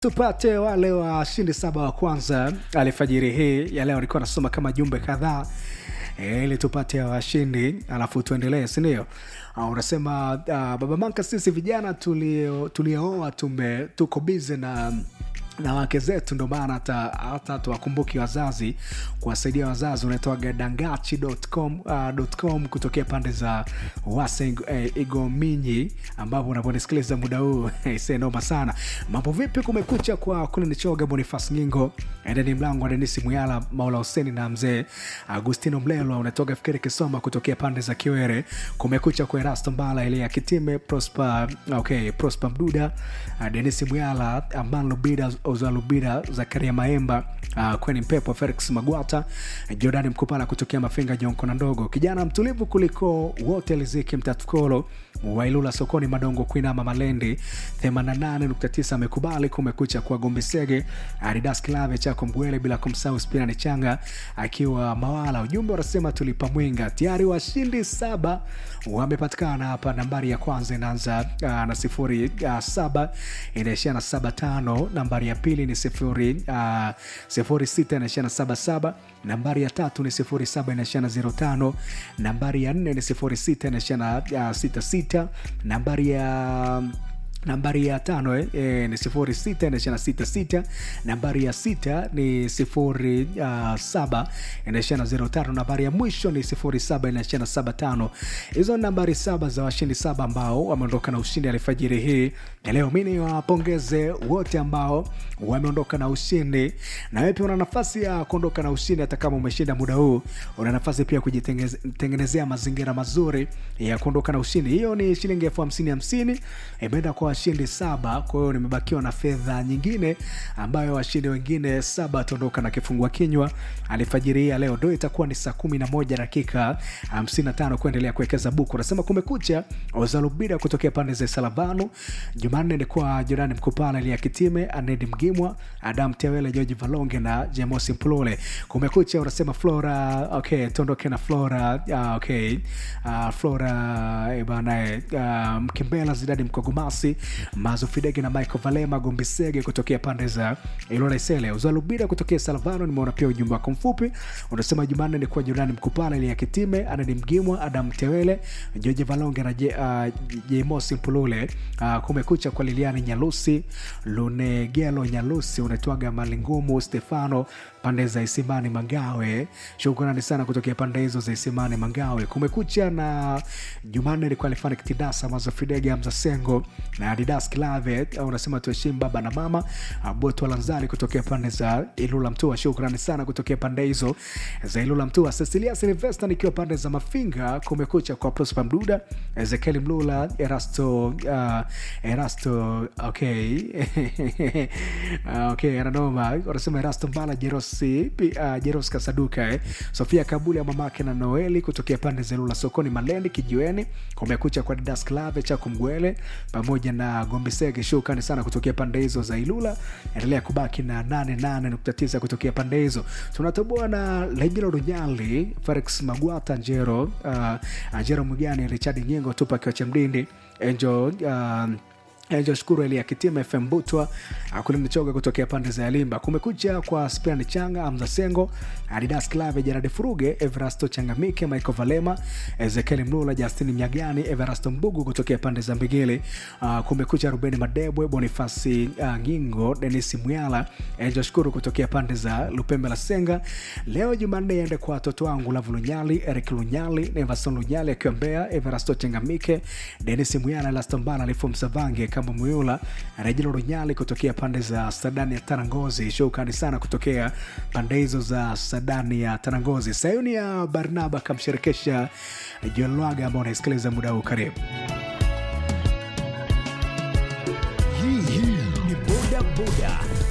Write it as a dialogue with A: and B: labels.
A: tupate wale washindi saba wa kwanza alfajiri hii ya leo alikuwa anasoma kama jumbe kadhaa e, ili tupate washindi alafu tuendelee sindio uh, unasema uh, baba manka sisi vijana tulio- tuliooa tume tuko bize na na wake zetu ndo maana hata hata tuwakumbuki wazazi kuwasaidia wazazi unaitoaga dangachi.com uh, .com kutokea pande za wase eh, igominyi ambapo unaponisikiliza muda huu se noma sana mambo vipi kumekucha kwa kule nichoga bonifas nyingo endeni mlango wa denisi muyala maula huseni na mzee agustino mlelo unatoka fikiri kisoma kutokea pande za kiwere kumekucha kwa erasto mbala ile ya kitime prosper okay prosper mduda uh, denisi muyala aman lubida oza lubida zakaria maemba uh, kweni mpepo felix magwata jordani mkupala kutokea mafinga jonkona ndogo kijana mtulivu kuliko wote liziki mtatukolo wailula sokoni madongo kuinama malendi 88.9 amekubali kumekucha kwa gombisege aridas klave chako mgwele bila kumsahau spinani changa akiwa mawala ujumbe wanasema tulipa mwinga tayari washindi saba wamepatikana hapa nambari ya kwanza inaanza uh, na sifuri uh, saba inaishia na saba tano nambari ya pili ni sifuri uh, sifuri sita inaishia na saba saba nambari ya tatu ni sifuri saba inaishia na zero tano nambari ya nne ni sifuri sita inaishia na uh, sita sita nambari ya nambari ya tano eh, eh, ni sifuri sita inaishia na sita sita nambari ya sita ni sifuri uh, saba inaishia na zero tano nambari ya mwisho ni sifuri saba inaishia na saba tano hizo ni nambari saba za washindi saba ambao wameondoka na ushindi alfajiri hii na leo mi niwapongeze wote ambao wameondoka na ushindi na wewe pia una nafasi ya kuondoka na ushindi hata kama umeshinda muda huu una nafasi pia kujitengenezea mazingira mazuri ya kuondoka na ushindi hiyo ni shilingi elfu hamsini hamsini imeenda kwa washindi saba kwa hiyo nimebakiwa na fedha nyingine ambayo washindi wengine saba wataondoka na kifungua kinywa alifajiri hii ya leo ndo itakuwa ni saa kumi na moja dakika 55 kuendelea kuwekeza buku unasema kumekucha ozalubida kutokea pande za salavanu jumanne ni kwa jirani mkupala lia kitime anedi mgimwa adam tewele georgi valonge na jemosi mplole kumekucha unasema flora okay tuondoke na flora uh, okay uh, flora eh, bana eh, uh, mkimbela zidadi mkogomasi mazufidege na michael valema gombisege kutokea pande za ilora isele uzalubida kutokea salvano nimeona pia ujumbe wako mfupi unasema jumanne ni kwa jirani mkupala ili ya kitime anadi mgimwa adam tewele joji valonge na Je- uh, jemosi mpulule uh, kumekucha kwa liliani nyalusi lunegelo nyalusi unaitwaga malingumu stefano pande za isimani mangawe shukrani sana kutokea pande hizo za isimani mangawe kumekucha na jumanne ilikuwa alifanya kitidasa mazofidege mzasengo na adidas klave au unasema tuheshimu baba na mama botu lanzari kutokea pande za ilula mtua shukrani sana kutokea pande hizo za ilula mtua cecilia silvesta nikiwa pande za mafinga kumekucha kwa prosper mduda ezekieli mlula erasto uh, erasto okay uh, okay ananoma wanasema erasto mbala jerosi pi- uh, jeros kasaduka eh. sofia kabuli ya mamake na noeli kutokea pande za ilula sokoni malendi kijiweni kumekucha kwa didas klave chako mgwele pamoja na gombisege shukrani sana kutokea pande hizo za ilula endelea kubaki na 88.9 kutokea pande hizo tunatoboa na lejilo runyali felix magwata njero uh, njero mgani richard nyingo tupa kiwacha mdindi enjo uh, Angel shukuru elia kitima fm butwa kulimchoga kutokea pande za yalimba kumekucha kwa spiani changa amza sengo adidas clave jaradi furuge everasto changamike michael valema ezekieli mlula justin mnyagani everasto mbugu kutokea pande za mbigili uh, kumekucha rubeni madebwe bonifasi uh, ngingo denis mwyala Angel shukuru kutokea pande za lupembe la senga leo jumanne iende kwa watoto wangu lavu lunyali erik lunyali nevason lunyali akiwa mbea everasto changamike denis mwyala lastombala alifu msavange kama muyula rejelo runyali kutokea pande za sadani ya tarangozi shukrani sana kutokea pande hizo za sadani ya tarangozi sayuni ya barnaba akamshirikisha joel lwaga ambao unaisikiliza muda huu karibu
B: Hii hii ni boda boda